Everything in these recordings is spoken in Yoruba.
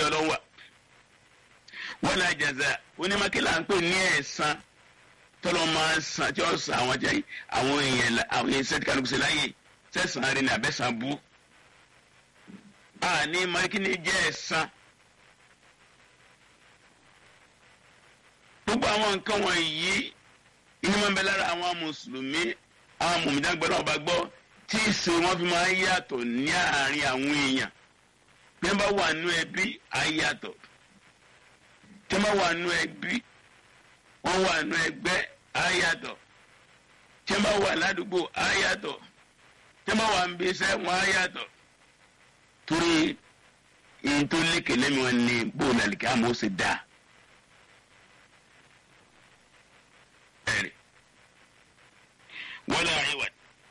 ọlọ́wà wọ́n lè jẹ̀zẹ̀ onímọ̀kìlá ń pè ní ẹ̀san tọ́lọ́ máa ń san tí ó san àwọn jẹ́ àwọn èèyàn àwọn èèyàn sẹ́tì kálukú sí láyè sẹ́sàn rí ní abẹ́sàn bú àní mọ̀kìlá jẹ́ ẹ̀san gbogbo àwọn nǹkan wọ̀nyí inú máa ń bẹ lára àwọn mùsùlùmí àwọn mùmídàgbọ́dọ̀ ọba gbọ́ tí ìsìn wọn fi máa ń yàtọ̀ ní àárín àwọn èèyàn bí wọ́n bá wà nú ẹbí á yàtọ̀ tí wọ́n bá wà nú ẹbí wọ́n wà nú ẹgbẹ́ á yàtọ̀ tí wọ́n bá wà ládùúgbò á yàtọ̀ tí wọ́n bá wà níbi iṣẹ́ wọn á yàtọ̀ torí ìyẹn tó lékè lẹ́nu wọn ni bóòlù àlìkà àmọ́ ó sì dáa. ẹ̀rì wọ́n lé àyẹ̀wò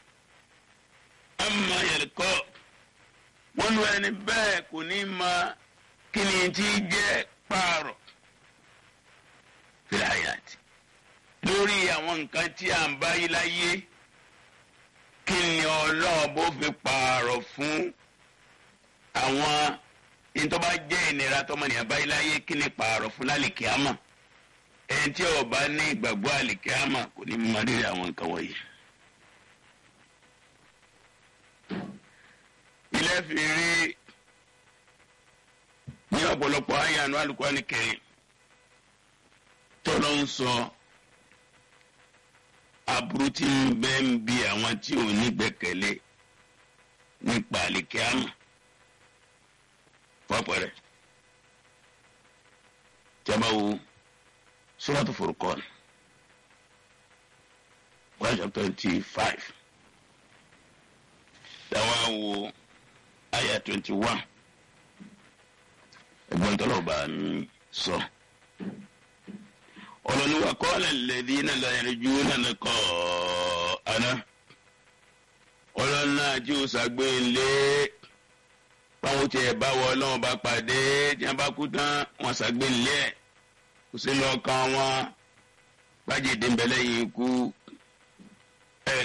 ama yẹlẹkọ wọn lu ẹni bẹ́ẹ̀ kò ní ma kí ni ti jẹ́ pààrọ̀ fìlàyàtì lórí àwọn nǹkan tí à ń bá yí láyé kí ni ọlọ́ọ̀bù fi pààrọ̀ fún àwọn ìtọ́ba jẹ́ ìnira tọmọnìyàn bá yí láyé kí ni pààrọ̀ fún lálìkíámà ẹni tí ó bá ní ìgbàgbọ́ àlìkíámà kò ní mọ rírì àwọn nǹkan wọ̀nyí. ilé fi rí ní ọ̀pọ̀lọpọ̀ àyànú alùpùpù kẹrin tó ló ń sọ aburú tí ń bẹ ń bi àwọn tí ò ní gbẹ́kẹ̀lé nípa àlìkíámà fọ́pẹ́rẹ́ jọba wo suratu furqan one chapter twenty five dáwà wo aya twenty one ẹ̀gbọ́n tọ́lọ̀ bá mi sọ. ọlọ́niwà kọ́lẹ̀ lẹ́dí náà lọ́yẹ̀rẹ̀ ju nánà kọ́ àná. ọlọ́nà tí ó ṣàgbéǹlé báwọn tiẹ̀ bá wọ ọlọ́run bá pàdé tí wọ́n bá kú tán wọ́n ṣàgbéǹlé ẹ̀ kò sí lọ́kàn wọn bájẹ́ dèbẹ̀lẹ́ yìí kú ẹ̀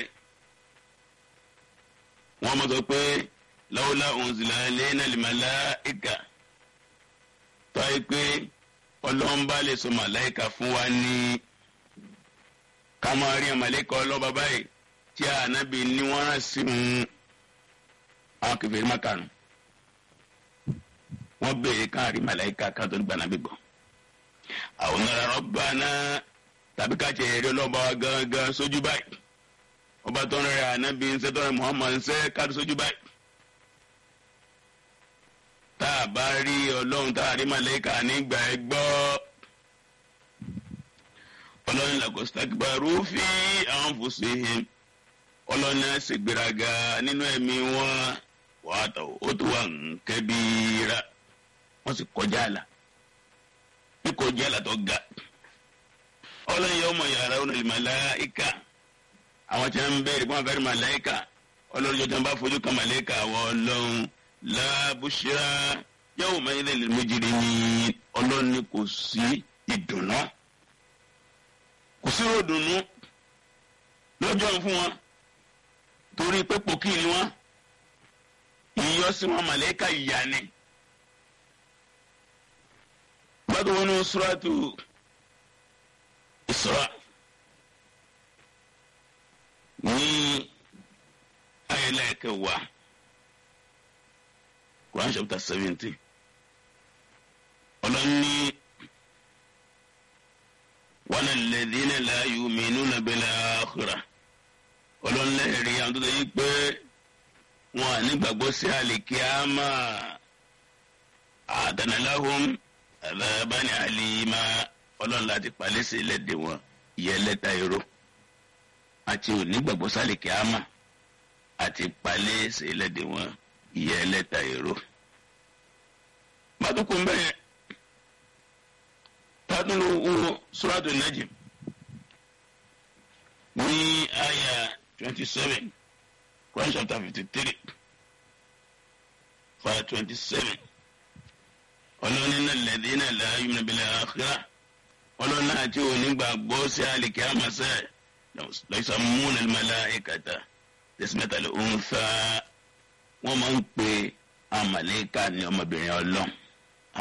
wọ́n mọ̀ sọ pé lawla unzila alayna al-malaika tọ́yì pé ọlọ́mbà lè sọ màláìka fún wa ní ká máa rí àmàlẹ́kọ̀ ọlọ́ba báyìí tí ànábì ní wọ́n rán sí un àwọn kẹfẹ́ mákànù wọ́n béèrè ká rí màláìka ká tó gbà nábì gbọ́. àwọn nara rabbana tàbí ká tiẹ̀ rí ọlọ́ba wa gángan sójú báyìí ọba tó ń rẹ ànábì ń sẹ́ tó ń rẹ Muhammad ń sẹ́ ká tó sójú báyìí tá a bá rí ọlọ́run tá a rí màlẹ́kà nígbà ẹ gbọ́ ọlọ́run làkọ́sítàkìbárú fi anfusihim ọlọ́run náà ṣègbéraga nínú ẹ̀mí wọn wàá tọ̀ ó tó wà ń kẹ́bíra wọ́n sì kọjá àlà ní kọjá àlà tó ga ọlọ́run yẹ ọmọ yàrá ọ̀nà ìmàláìka àwọn tí wọ́n ń bẹ̀rẹ̀ fún àfẹ́rẹ́ màláìka ọlọ́run jọjọ́ bá fojú kan màláìka àwọn ọlọ́run lábùsírà yóò máa yẹ lẹ́lẹ́ méjìlí ní ọlọ́ni kò sí ìdùnnú kò sí ròdùnnú lọ́jọ́ fún wọn torí pé pòkì ni wọn ìyọ́ sí wọn màlẹ́kà ìyá ni. gbọ́dọ̀ wọn ní suratu Isra ní ayẹlẹ́ kẹwàá. Quran chapter seventeen ọlọ́ni wọn alladhina la yu'minuna bil akhirah ọlọ́nlẹ́rìí àwọn tó tẹ̀ yí pé wọn à ní gbàgbọ́ sí àlìkíámà a'tadna lahum adhaban alima ọlọ́run láti palẹ́ sí ẹlẹ́dẹ̀ wọn ìyẹn lẹ́ta irọ́ àti òní gbàgbọ́ sí àlìkíámà àti palẹ́ sí ẹlẹ́dẹ̀ wọn ìyá ẹlẹ́ta èrò. Bàtúkù ń bẹ̀rẹ̀ tádùnú wo Suratu Najm ní àyà twenty seven Quran chapter fifty three verse twenty seven ọlọ́ni náà lẹ́dínà la yu'minu bil akhirah ọlọ́ni àti onígbàgbọ́ sí àlìkí àmàṣẹ́ lọ́sàmúnà al-malaikata tasmiyatal untha wọ́n máa ń pe amaleka ní ọmọbìnrin ọlọ́run